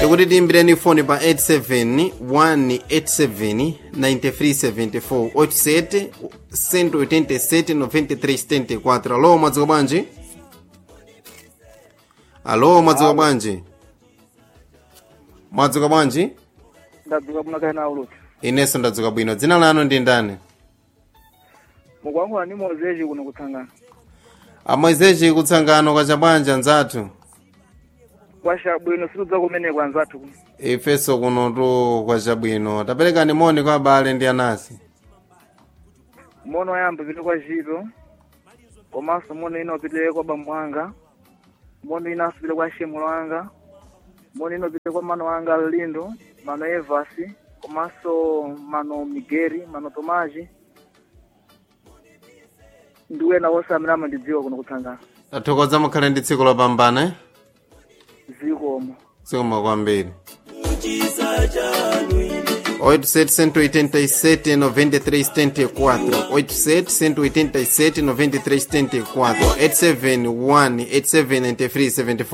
tikuti tiyimbireni foni pa 87 187 9374 87 187 93 74 alo mwadzuka bwanji alo mwadzuka bwanji mwadzuka bwanji ndadzuka bwino kaena uluti inenso ndadzuka bwino dzina lanu ndi ndani mukuyankhula ndi mozeji kuno kutsangana amwezechi kutsangano kwacha bwanji anzathu kwasha bwino situdza kumeneko anzathu kuno ifenso kunotu kwacha bwino taperekani moni kwa abale ndi anasi mono oyamba pite kwa chito komanso mono ina upite kwa bambo anga mono inanso pite kwa shemulo anga mono ina upite kwa mano anga lindo mano evasi komanso mano migeri mano tomaji ndi wena wonse amene amandidziwa kuno kutsangana tathokoza mukhale ndi tsiku lopambana eh? zikomo zikomo kwambiri 887 93 74 887 93 74 871 8793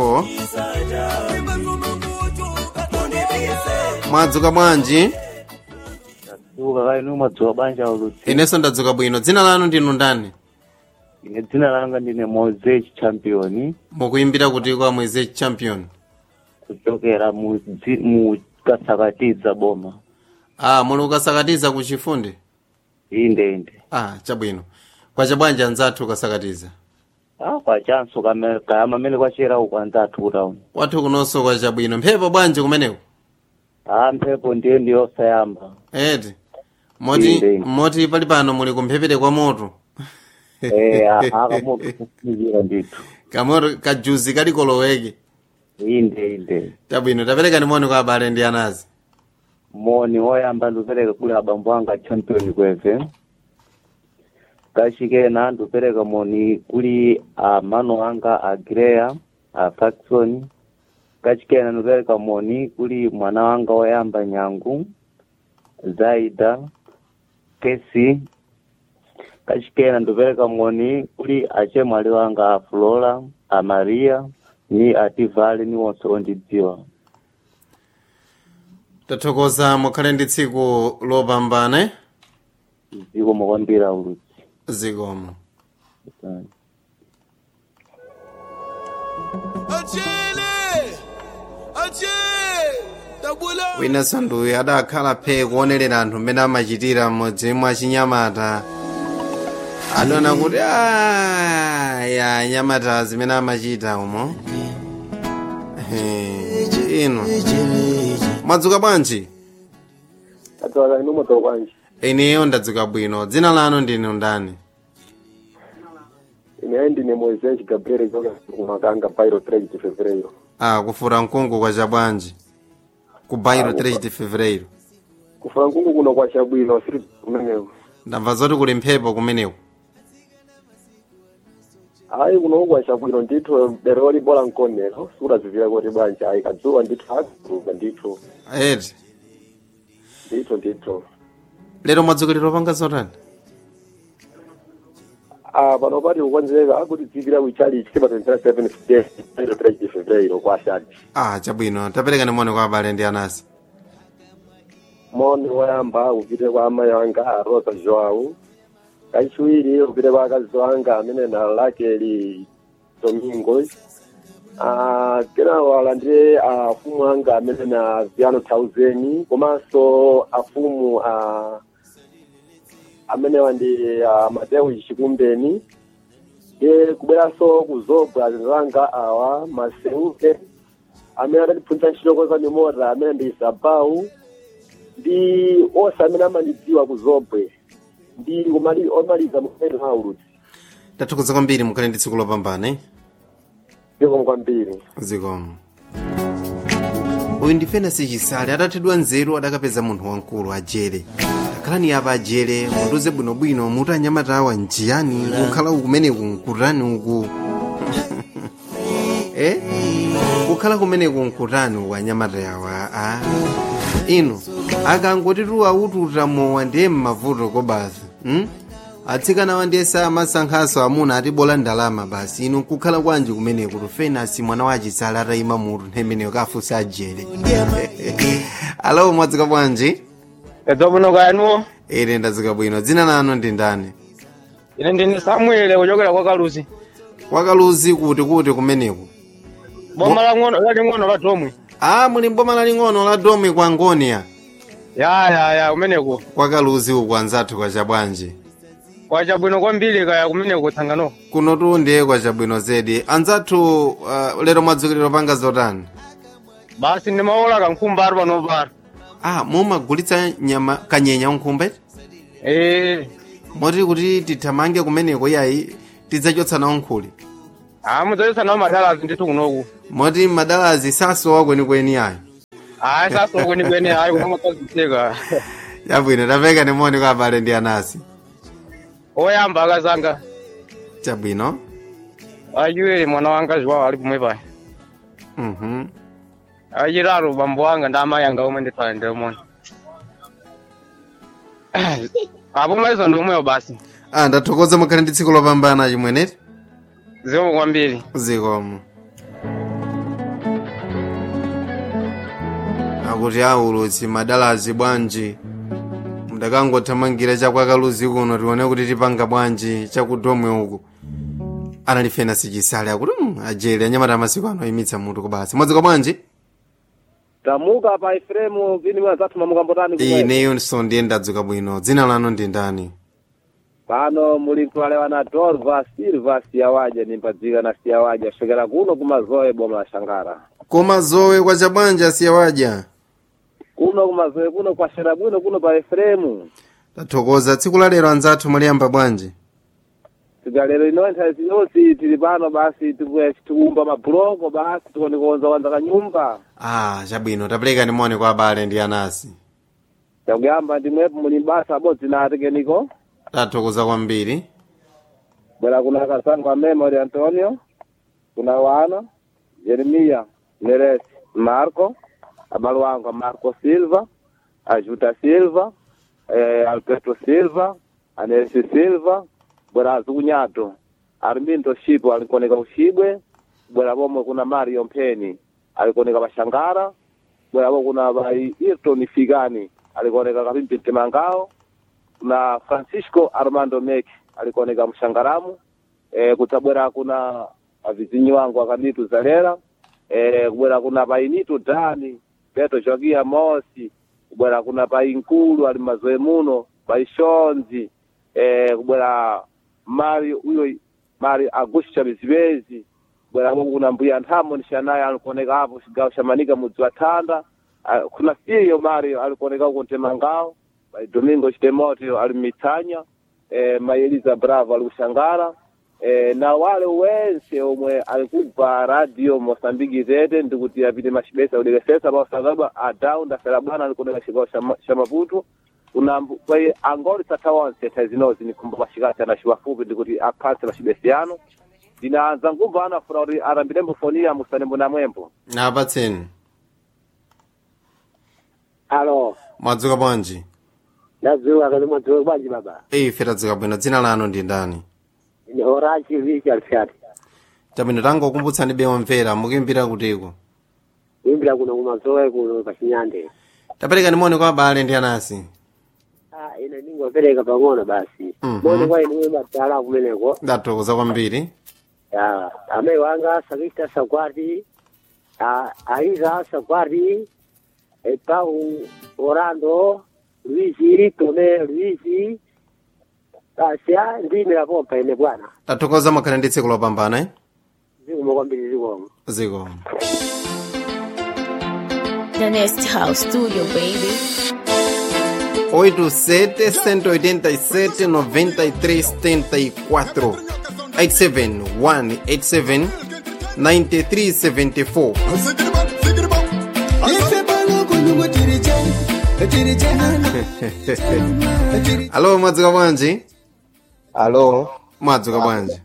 74 mwadzuka bwanji Ndadzuka kale ni mwadzuka banja ulutsi inenso ndadzuka bwino dzina lanu ndinu ndani ine dzina langa ndine Moses champion mukuyimbira kuti kwa mwezi champion kuchokera mu dzi- mu kasakatiza boma ah muli ukasakatiza ku chifundi inde inde ah chabwino kwacha bwanji anzathu ukasakatiza ah kwachanso kame- kayama amene kwachera uku anzathu kutauni wathu kunonso kwacha bwino mphepo bwanji kumeneko ah mphepo ndiye ndiyosayamba eti moti Inde. moti pali pano muli kumphepete kwa moto eh akamoto kufunikira ndithu kamoto kajuzi kalikoloweke inde inde chabwino taperekani moni kwa abale ndi anazi moni woyamba ndikupereka kuli abambo anga champion kweve kachikena ndikupereka moni kuli amano anga a Greya a Faxon kachikena ndikupereka moni kuli mwana wanga woyamba nyangu zaida kesi kachikena ndikupereka moni kuli achemwali wanga a flora a maria ni ativale ni wonse ondidziwa tathokoza mukhale ndi tsiku lopambana eh? zikomo kwambiri ulutsi zikomo Achille! Achille! Tabula! wina sanduyu adakhala phe kuonerera anthu mmene amachitira mmodzi mwa chinyamata adaona kuti "Ah, ya nyamata zimene amachita umo Ehe, ino mwadzuka bwanji adzuka inu mwadzuka bwanji ineyo ndadzuka bwino dzina lanu ndinu ndani ine ndine mozeji gabriel kuchokera kumakanga bairo 3 de fevereiro ah kufura mkungu kwacha bwanji ku bairo 3 de fevereiro kufura mkungu kuno kwacha bwino siri kumeneko ndamva zoti kuli mphepo kumeneko ayi kuno kwacha bwino ndithu dero libola mkonero sikudazivira kuti bwanji ayi kadzuwa ndithu akudzuka ndithu eti ndithu ndithu lero mwadzukira lopanga zotani Ah, pano pati kukonzeka akuti dzikira kuchali chikepa 27 days bairo 3 de fevereiro kwashadi ah chabwino taperekani moni kwa abale ndi anasi moni woyamba upite kwa amayi anga a rosa joao kachiwiri upite kwa akazi wanga amene na lakeli domingo Ah, kenawo alandire afumu anga amene na viano thousand komanso afumu ah, amenewa ndi ah, mateo chikumbeni ye kubweranso kuzobwa azanga awa maseuke amene adatiphunzitsa ntchito koza mimota amene ndi isabau ndi onse amene amandidziwa kuzobwe ndi kumali- omaliza mumene mauludzi tathokoza kwambiri mukhale ndi tsiku lopambana eh? zikomo kwambiri zikomo uyu ndi fenasi chisale atathedwa nzeru adakapeza munthu wamkulu ajere akhalani apa ajere munduze bwinobwino muti anyamata awa njiyani kukhala kumeneku nkutani uku eh? kukhala kumeneku nkutani uku anyamata yawa a ino akangoti tuwaututa mowa ndiye mmavuto kobasi hmm? atsikana wandiyesa amasankhaso amuna atibola ndalama basi inu nkukhala kwanji kumeneku tufenasi mwana wa chisale atayima mutu nthemeneyo kafusa ajere alo mwadzuka bwanji edzomuno kayanuwo ine ndadzuka bwino dzina lanu ndi ndani ine ndine samuele kuchokera kwa kaluzi kwakaluzi kuti kuti kumeneku boma lang'ono laling'ono la domwe a muli mboma laling'ono la domi kwa ngonia ya ya ya kumeneko kwakaluzi uku anzathu kwachabwanji kwachabwino kwambiri kaya kumeneko tsangano kuno tundiye kwachabwino zedi anzathu uh, lero mwadzukiliro panga zotani basi ndimaola kankhumba ari panopara ah mumagulitsa nyama kanyenya nkhumba ee moti kuti tithamange kumeneko yayi tidzachotsa nawo nkhuli a mudzayesa nawo madalazi ndithu kunoku moti madalazi sasowa kwenikweni ayo ayi sasowa kwenikweni ayi kunomakazitseka chabwino tapeka nimoni kwa abale ndi anasi oyamba akazanga chabwino achiwiri mwana wanga ziwawo ali pomwe paya mhm achitatu bambo wanga ndi amayi anga omwe ndithala ndilemoni apo maizo ndi omweyo basi ah ndathokoza mukhale ndi tsiku lopambana chimweneti zikomo kwambiri zikomo akuti aulutsi madalazi bwanji mudakangothamangira chakwakaluzi kuno tione kuti tipanga bwanji chakudomwe uku analifena sichisale akuti mm, ajele anyamata amasiku ano imitsa mutu kubasi mwadzuka bwanji tamuka pa ifremu vini mwazathu mamukambotani kumwe ineyonso ndiye ndadzuka bwino dzina lanu ndi ndani pano muli mtwalewa na dorva silva siyawaja nimpadzika na siyawaja kusvekera kuno kumazoe boma la shangara koma zowe kwa chabwanji asiyawaja kuno kumazoe kuno kwashera bwino kuno pa ifremu tathokoza tsiku la lero anzathu mwaliyamba bwanji tigalero ino nthawi yonse tili pano basi tikue- tikumba mabuloko basi tikoni kuonza wanza kanyumba ah chabwino tapereka nimoni kwa abale ndi anasi takuyamba ndimwepo muli basa abodzi na atekeniko tathokoza kwambiri bwera kuna akazangu amemori antonio kuna wana jeremiya neresi marco abale wangu a marco silva ajuta silva eh, alberto silva anelsi silva bwera azikunyato armindo shipo alikuoneka ushibwe bwera pomwe kuna mario mpeni alikuoneka pashangara bwera po kuna vai irton fikani alikuoneka kapimpinte mangao na francisco armando mek alikuoneka mshangaramu e, kutabwera kuna avizinyi wangu akanitu zalera e, kubwera kuna painitu dani peto jogia mosi kubwera kuna painkulu ali mazoe muno paishonzi e, kubwera mari uyo mari agusha bizibezi kubwera ko kuna mbuya nthamo nishanaye alikuoneka apo chigawo cha manika mudzi wa thanda Ah, kuna fiyo mario alikuoneka uko mtemangao Mai Domingo Chitemoto ali Mitsanya, eh, Mai Eliza Bravo ali Kushangara, eh, na wale wense omwe alikubva radio Mosambiki zete ndikuti apite machibesa kudekesesa pausangaba adau ndafera bwana alikuneka chigawo cha Ma- cha Maputo kuna mbu- kwa hiyo angoli sata onse tazinozi nikumba mashikati ana shiwafupi ndikuti apase machibesi yano ndinaanza ngumva anafuna kuti arambire mbufonia musanembo na mwembo napatseni alo mwadzuka bwanji ndadzuka kati mwadzuka bwanji baba ife tadzuka bwino dzina lanu ndi ndani ni horachi richard fyati chabwino tangokumbutsani be omvera mukimbira kutiko imbira kuno kumazoe kuno pachinyande tapereka nimoni kwa abale ndi anasi ah ine ndingopereka pang'ono basi Mhm. moni kwa ine matala kumeneko ndathokoza kwambiri ya amai wanga sakista sakwati ah, aiza sakwati e pau orando luisi tome luisi basi ah, ndimira pompa ine bwana ndathokoza mukhale ndi tsiku lopambana eh? zikomo kwambiri zikomo zikomo The Nest House Studio, baby. 87 187 93 74 87 187 93 74 alo mwadzuka bwanji alo mwadzuka bwanji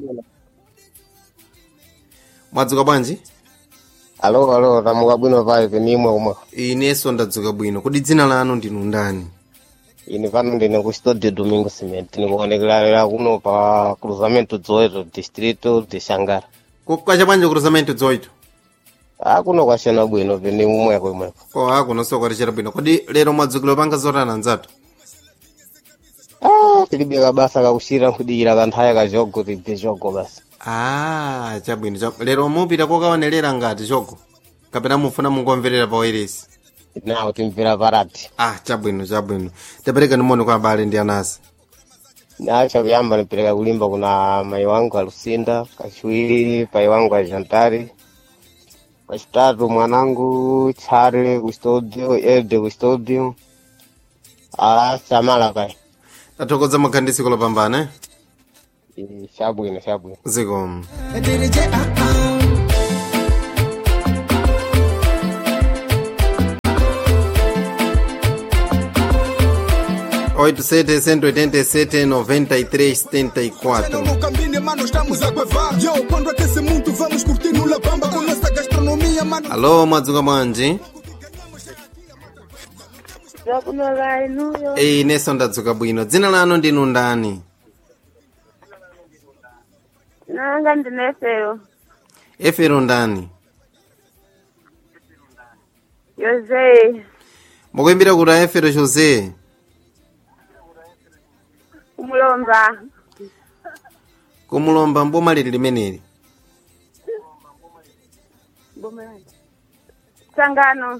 mwadzuka bwanji alo alo tamuka bwino vibe nimwe umwe inenso ndadzuka bwino kodi dzina lanu ndinu ndani Ini pano ndine ku studio Domingo Cement. Nikuonekera kuno pa cruzamento 18 distrito de Xangara. kwacha bwanji cruzamento 18 Ah, kuno kwashena bwino pene umweko imweko. ko akuno sokwatichera bwino kodi lero mwadzukira panga zotana nzatu Ah, tilibe kabasa kakushira nkudikira kanthaya kajogo tibve jogo basi. ah chabwino cha lero mupita kokaonerera ngati chogo kapena mufuna mungomverera pa wairesi Nawo timvera parati. ah chabwino chabwino tapereka nimoni kwa abale ndi anasi Nacho kuyamba nipeleka kulimba kuna mai wangu Alucinda, kachiwiri pai wangu Ajantari, kachitatu mwanangu Chare ku studio, Ede ku studio, ala Samala pai. tathokoza makhandisi kolopambana Eh, Shabwino, shabwino. zikomo oito sete cento oitenta e sete noventa e três setenta e quatro No Cambine, mano, estamos a guevar. Yo, quando aquece muito, vamos curtir no La Bamba com nossa gastronomia, mano. alo mwadzuka bwanji Zakunolai nuyo. eyi inenso ndadzuka bwino dzina lanu ndinu ndani Nanga ndinefero. efero ndani Jose. mukuimbira kuti aefero jose Kumulomba. kumulomba mboma lili limeneli Tsangano.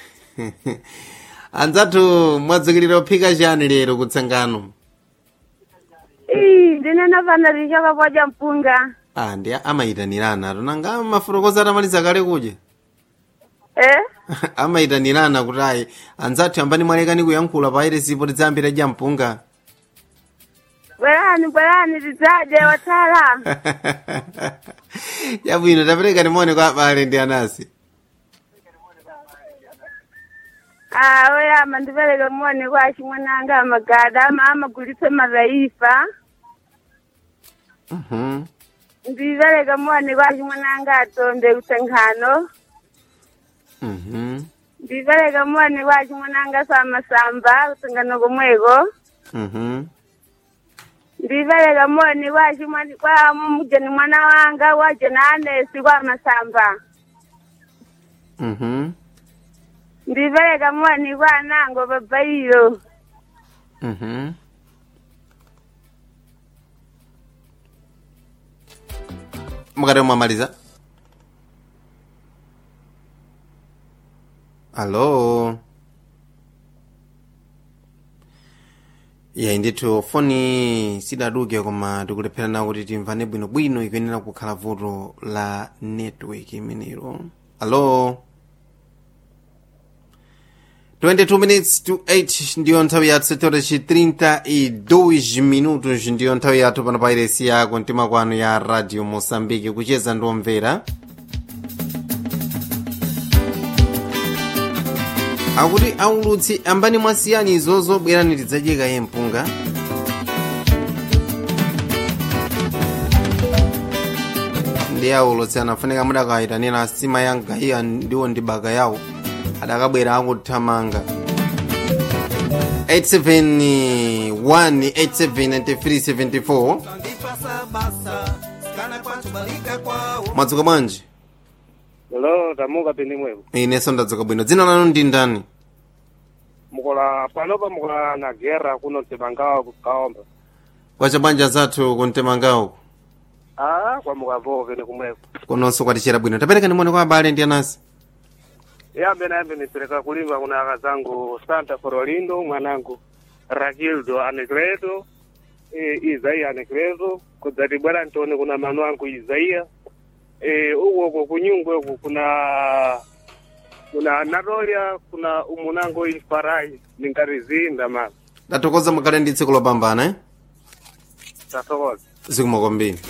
anzathu mwadzukirira kuphika chani lero kutsangano Ii, ndinena vana lichoka kwaja mpunga. ah ndi amayitanirana tonanga mafotokoza atamaliza kale kudya Eh? amayitanirana kuti ayi anzathu ambani mwalekani kuyankhula pa iresipo tidzayambira dya mpunga Bwerani, bwerani, tidzaje watala. chabwino tapereka nimone kwa abale ndi anasi Ah, oyama ndipereke moni kwa chimwananga amagada ama amagulitse madhaifa. Mhm. Ndipereke moni kwa chimwananga atombe kutsangano. Mhm. Ndipereke moni kwa chimwananga samasamba kutsangano komweko. Mhm. ndipereka moni kwa chimwani kwa mujeni mwana wanga wa jenanesi kwa masamba Mhm. ndipereka moni kwa anango babairo Mhm. mukati mwamaliza alo yayi ndithu foni sidaduke koma tikulepherana kuti timvane bwinobwino ikuyenera kukhala vuto la network imenero alo 22 minutes to 8 ndiyo nthawi yathu setore ci 32 minutos ndiyo nthawi yathu pano pa iresi yako mtima kwanu ya radio mosambiki kucheza ndiomvera akuti aulutsi ambani mwasiyani izozo bwerani tidzadyeka ye mpunga ndi aulutsi anafunika mudakayitanira asima yanga iya ndiwo ndi baka yawo adakabwera akuthamanga 871 mwadzuka bwanji Hello, tamuka pindi mweko. inenso ndadzuka bwino dzina lanu ndi ndani Mukola panopa mukola na guerra kuno tebangawa kukaomba. kwacha banja zathu kuntemangawo Ah, kwa mukavo pindi kumweko. kononso kwatichera bwino tapereka nimone kwa abale ndi anasi Yambe na yambe nipeleka kulimba kuna aka zangu Santa Forolindo mwanangu Rakildo Anegredo e, Isaia Anegredo kudzati bwana Antoni kuna manu wangu Isaia e, uko uko kunyungwe uko kuna kuna Natolia kuna umunango Ifarai ningarizinda mama tathokoza mukhale ndi tsiku lopambana eh? tathokoza zikomo kwambiri